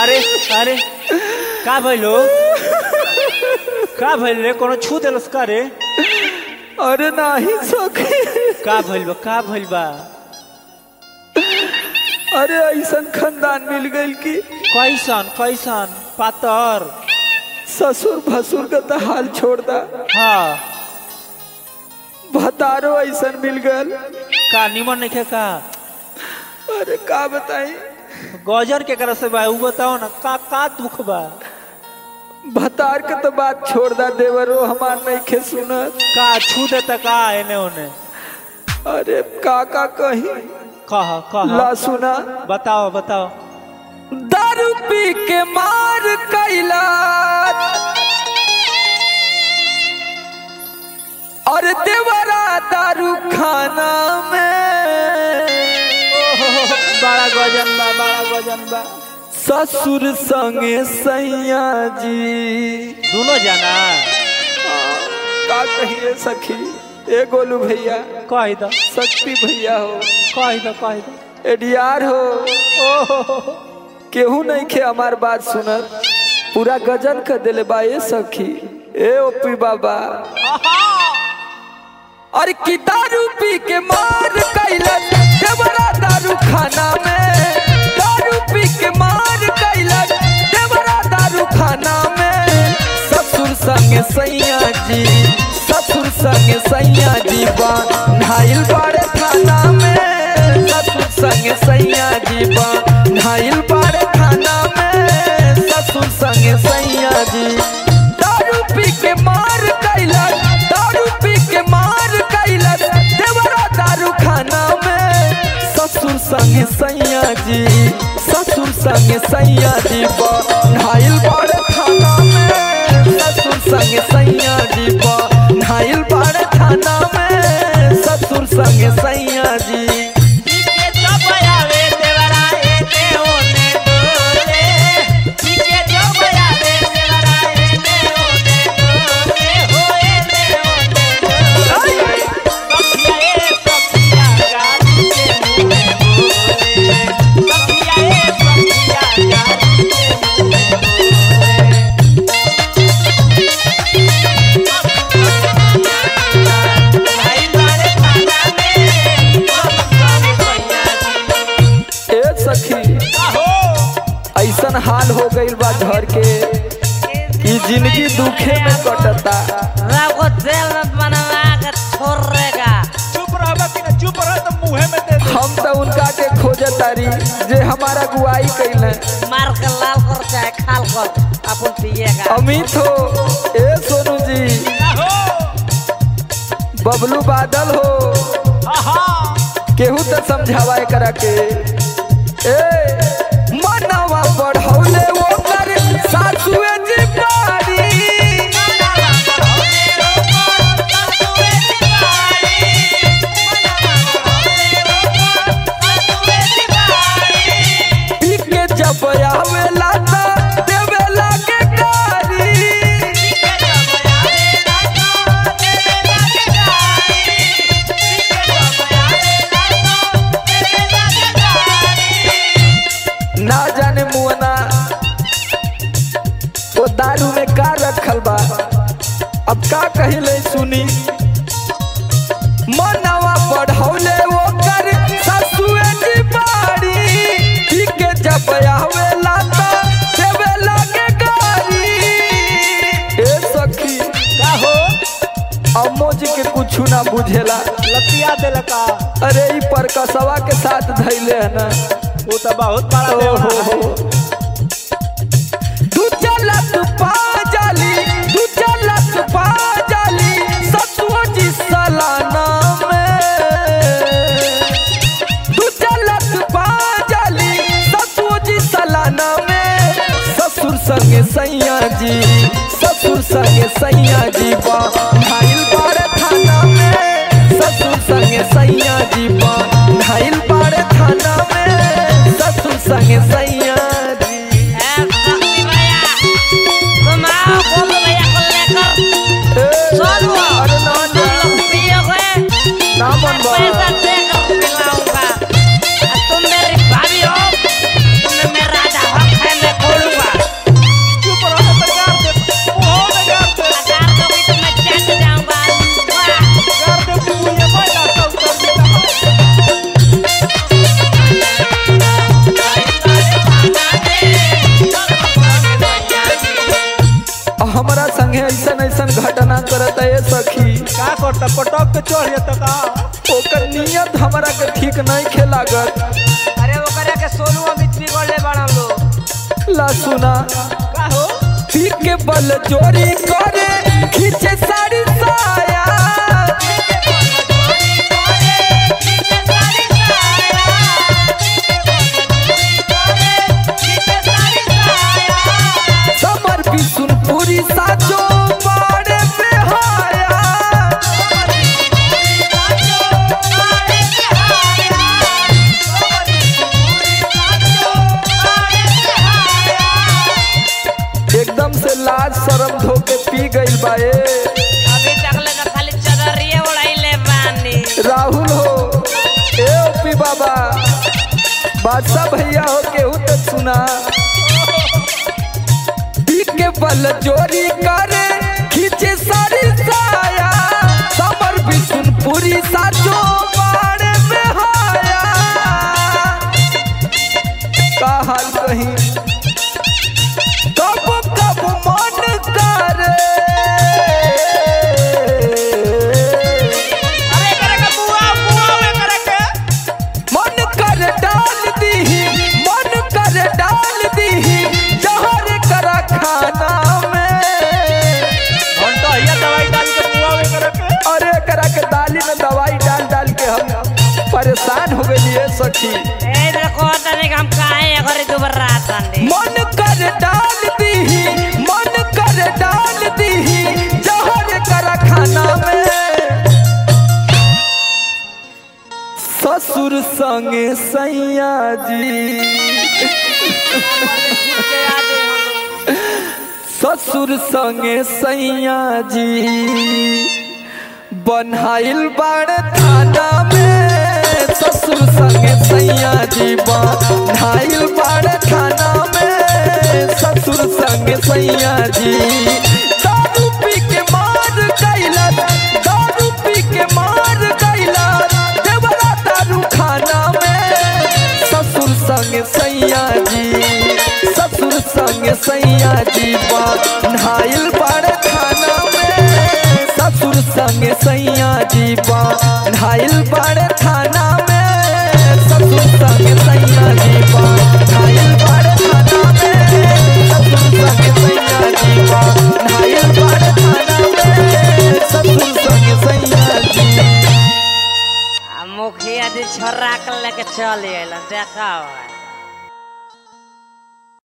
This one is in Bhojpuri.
अरे अरे का भइलो का भइल रे कोनो छू देलस का रे अरे नाही सखी का भइल बा का भइल बा अरे ऐसन खानदान मिल गई कि कैसन कैसन पातर ससुर भसुर का तो हाल छोड़ दा हाँ भतारो ऐसन मिल गल का निमन नहीं का अरे का बताई गौजर के कर से बा उ बताओ ना का का दुख बा भतार के तो बात छोड़ दा देवरो हमार नहीं खे सुनत का छू देता का एने ओने अरे का का कही कह कह ला सुना बताओ बताओ दारू पी के मार कैला और देवरा दारू खाना में बड़ा गजन बा बड़ा गजन बा ससुर संगे सैया जी दोनों जाना का कहिए सखी ए गोलू भैया कह दो शक्ति भैया हो कह दो कह दो एडीआर हो ओहो केहू नहीं खे हमार बात सुनत पूरा गजन कर दिले बा ए सखी ए ओपी बाबा और की दारू पी के मार कैलन देवरा दारू खाना में दारू पी के मार कैलन देवरा दारू खाना में ससुर संगे सैया जी ससुर संगे सैया जी बा नाइल बाड़े खाना में ससुर संगे सैया जी बा नाइल बाड़े खाना में ससुर संगे सैया जी दारू पी के मार कैलन दारू पी के मार कैलन देवरा दारू खाना में ससुर संगे सैया जी ससुर संगे सैया जी नाइल बाड़ खाना में ससुर संगे सैया जी नाइल बाड़ खाना में ससुर संगे सैया जी ए सखी ऐसन हाल हो गइल बा घर के कि जिंदगी दुखे में कटता को तेल में बनवा के छोड़ेगा चुप रह कि ना चुप रह तो मुंह में दे दे हम तो उनका के खोजतारी जे हमारा गुआई कैले मार के लाल कर चाहे खाल कर अपन पिएगा अमित हो ए सोनू जी बबलू बादल हो केहू तो समझावा एकरा के ए मनवा बढ़ौले ओकर सासुए जी बारी पी के जब आवेला त देवेला के गारी ना जाने मुअना वो दारू में का रखल बा अब का कहिले सुनी मनवा बढ़ौले वो कर ससुए जी बाड़ी पी के जब आवेला त देवेला के गारी ए सखी का हो अम्मो जी के कुछ ना बुझेला लतिया देला का अरे ई परकसवा के साथ धैले है ना वो तो बहुत बड़ा ओहो देवरा है हो तू चलत पा जाली तू चलत पा जाली ससुओ जी सलाना में तू चलत पा जाली ससुओ जी सलाना में ससुर संगे सैया जी ससुर संगे सैया जी बा ढाइल बार थाना में ससुर संगे सैया जी बा ढाइल बार थाना में ससुर संगे सैया जी ए, शक्ति भैया तुम आओ गोलू भैया को लेकर ए, चलो अरे ना तुम जा लोग पियोगे ना मन बा पैसा देकर पिलाऊंगा और तुम मेरी भाभी हो तुम्हें मेरा राजा हक है मैं खोलू त पटक के चढ़ जाता का ओकर नियत हमरा के ठीक नहीं खेलागत अरे ओकरा के सोनू अमित बिगड़ ले बड़ा लोग ला सुना का हो पी के बल चोरी करे खींचे साड़ी साया समर भी सुन पूरी साचो बाड़े पे हाया एकदम से लाज शरम धोके पी गइल बा ए अभी तक ले तो खाली चदरिए उड़ाइले बानी राहुल हो ए ओपी बाबा बादशाह भैया हो केहू तो सुना पी के बल चोरी करे खींचे सारी साया समर भी सुन पूरी साचो बाड़े में हाया का हाल कहीं कब कब मन करे अरे करे के बुआ बुआ वे करे के मन कर डाल दीही मन कर डाल दीही जहर कर खाना में घंटा हिया दवाई डाल के बुआ वे करे के अरे करा के दाली में दवाई डाल डाल के हम परेशान हो गए सखी ए देखो तने हम काहे घरे दुबर रात आंदी मन कर डाल दीही मन कर डाल दीही जहर कर खाना में ससुर संगे सैया जी ससुर संगे सैया जी बनहाइल बाड़ थाना में ससुर संगे सैया जी बनहाइल बाड़ थाना में ससुर संगे सैया जी दारू पी के मार गइला दारू पी के मार गइला देवरा दारू खाना में ससुर संगे सैया जी ससुर संगे सैया जी नहाइल बड़ खाना में ससुर संगे सैया जी नहाइल बड़ खाना में ससुर संगे सैया जी नहाइल बड़ खाना में ससुर संगे सैया जी नहाइल बड़ खाना में ससुर संगे सैया जी मुखिया दी छोरा के लेके चल अइलन देखा